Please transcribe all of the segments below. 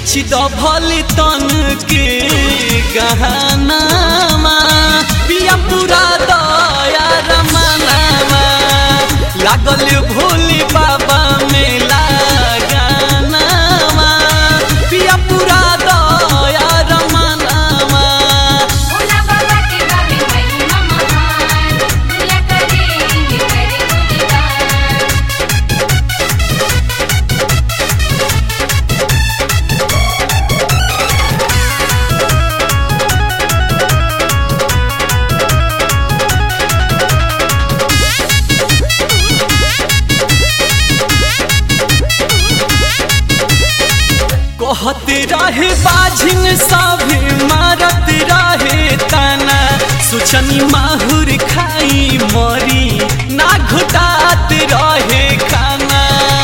बेच द भले तन के गहनामा पिया पूरा दया रमनामा लागल भोले बाबा मेला गानामा पिया पूरा दया रमनामा भोला बाबा के गावे महिमा महान दुनिया करे इन्हें करे गुणगान कहत रहे बाझिन सभी मारत रहे तना सुचनी माहुर खाई मरी ना घुटात रहे खाना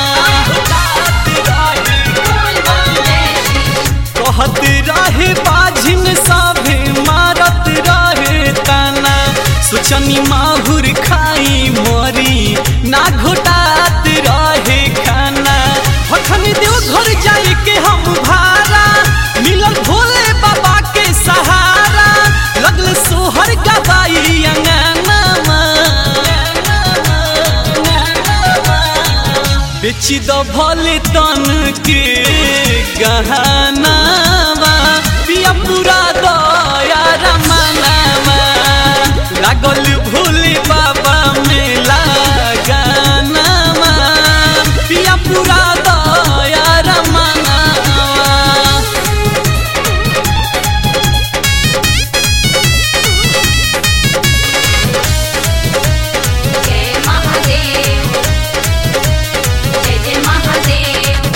कहत रहे बाझिन सभी मारत रहे तना सुचनी माहुर खाई मरी ना घुटात रहे खाना हखन देव घर जाए के हम भारा मिलल भोले बाबा के सहारा लगल सोहर गवाई अंगनामा बेच द भले तन के गहनामा पिया पूरा दया रमनामा लागल भोले बाबा मेला गानामा पिया पूरा दया रमनामा जय महादेव जय जय महादेव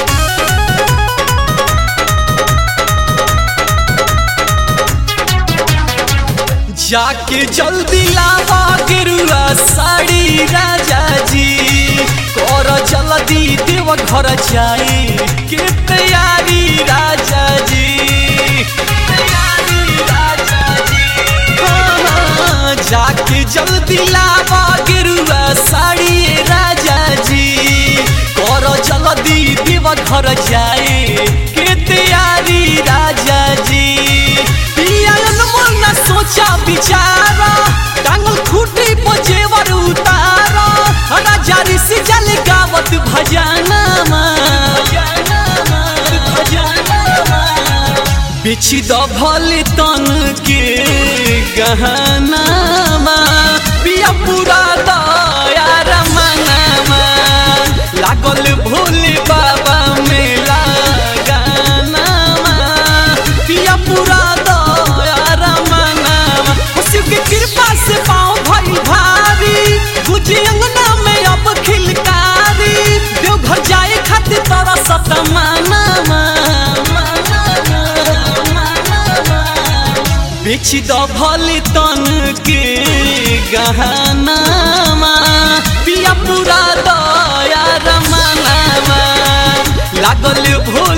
जाके जल्दी लावा गेरुआ साड़ी राजा जी कर जल्दी देव घर जाए के तैयारी राजा जी तैयारी राजा जी हाँ, जाके जल्दी लावा गेरुआ साड़ी राजा जी कर जल्दी देव घर जाए के तैयारी राजा जी पियान मन सोचा विचारा टांगल खूटी पजेवर उतारा राजा ऋषि जल गावत भजनमा बेच द भले तन के गहनामा पिया पूरा दया रमनामा लागल भोले बाबा मेला गानामा पिया पूरा दया रमनामा शिव के कृपा से पाँव भई भारी गुजी अंगना में अब खिलकारी देवघर जाए खातिर तोरा सतमानामा बेच द भले तन के गहनामा पिया पूरा दया रमनामा लागल भो